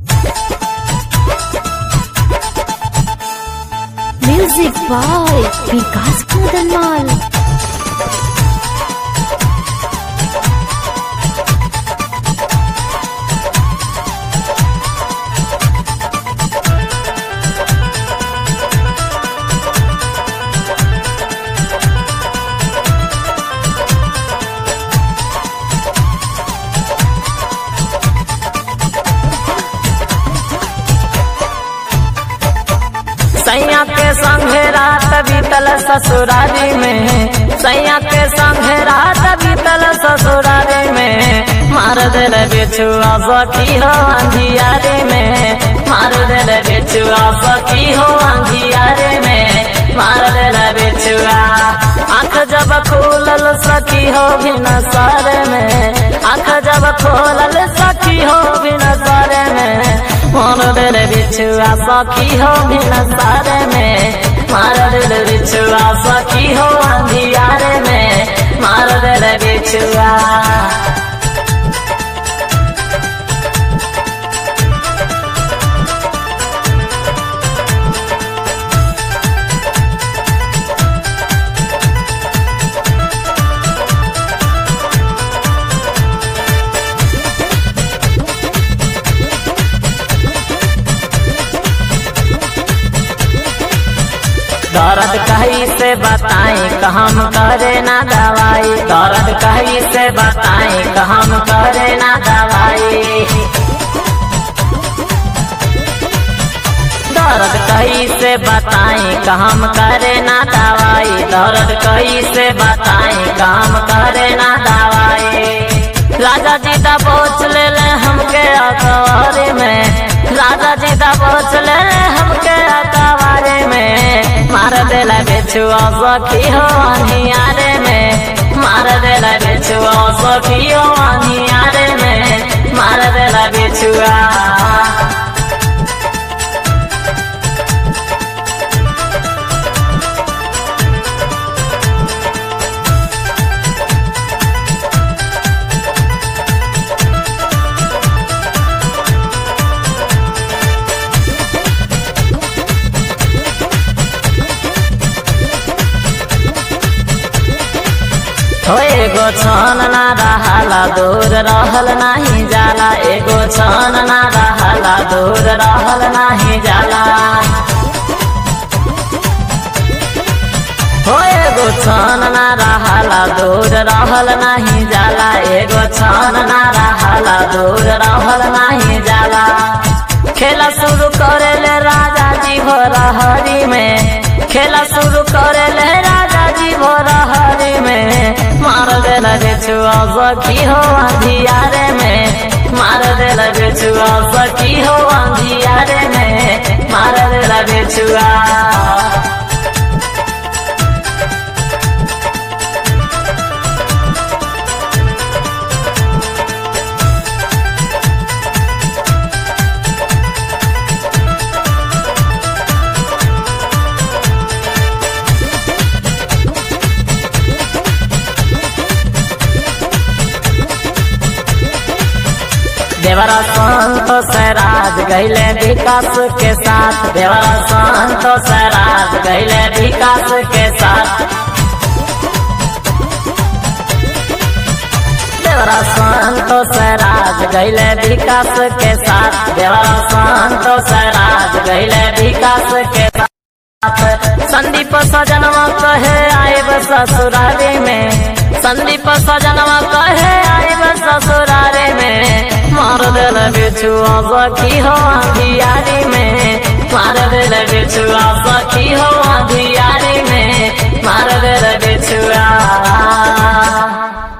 Music by Vikas Kudanwal. सैया के संगे रात बीतल ससुरारी में सैया के संगे रात बीतल ससुरारी में मार दिल बिछुआ सखी हो अंधियारे में मार दिल बिछुआ सखी हो अंधियारे में मार दिल बिछुआ आँख जब खोलल सखी हो बिन सर में आँख जब खोलल सखी हो बिन सर में मार दिल बिछुआ सखी हो बिन सर में मार दिल बिछुआ सखी हो अंधियारे में मार दिल बिछुआ दर्द कहीं से बताई कहम करे ना दवाई दर्द कहीं से बताई कहम करे ना दवाई दर्द कहीं से बताई कहम करे ना दवाई दर्द कहीं से बताई काम करे ना दवाई राजा जी दा पहुँच ले ले हमके अखबारे में राजा जी दा पहुँच ले ले हमके अखबारे में मार देला बेचुआ सखी हो अनियारे में मार देला बेचुआ सखी हो अनियारे में मार देला बेचुआ हो एगो छन ना रहला दूर रहल नाही जाला एगो छन ना रहला दूर रहल नाही जाला हो एगो छन ना रहला दूर रहल नाही जाला एगो छन ना रहला दूर रहल नाही जाला खेला शुरू करे ले राजा जी भोरहरी में खेला शुरू करे ले राजा जी भोरहरी में मार देला बेचुआ सखी हो अंधियारे में मार देला बेचुआ सखी हो अंधियारे में मार देला बेचुआ देवरा संतोष राज गैले विकास के साथ देवरा संतोष राज गैले विकास के साथ देवरा संतोष राज गैले विकास के साथ देवरा संतोष राज गैले विकास के साथ संदीप सजनवा कहे आएब ससुरारे में संदीप सजनवा कहे आएब ससुरारे में मार दिल बिछुआ सखी हो अंधियारी में मार दिल बिछुआ